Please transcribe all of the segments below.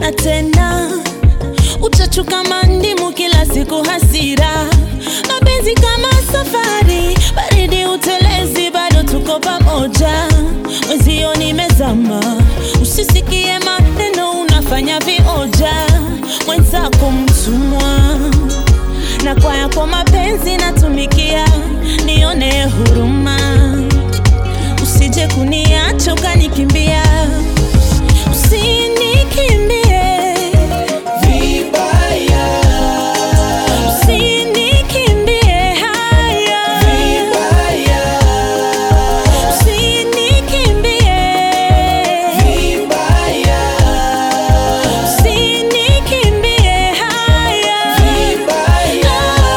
tena tena, uchachu kama ndimu, kila siku hasira, mapenzi kama safari, baridi utelezi, bado tuko pamoja, mwezio nimezama, usisikie maneno, unafanya vioja, mwenzako mtumwa na kwa yako mapenzi natumikia, nione huruma, usije kuniacha ukanikimbia, usinikimbie vibaya, usinikimbie haya, vibaya, usinikimbie vibaya, usinikimbie haya, vibaya.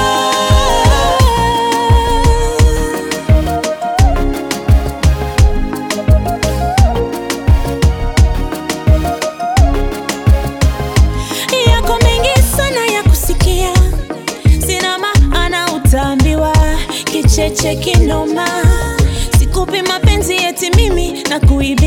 yako mengi sana ya kusikia, sina maana utaambiwa kicheche kinoma. Sikupi mapenzi eti mimi na kuibia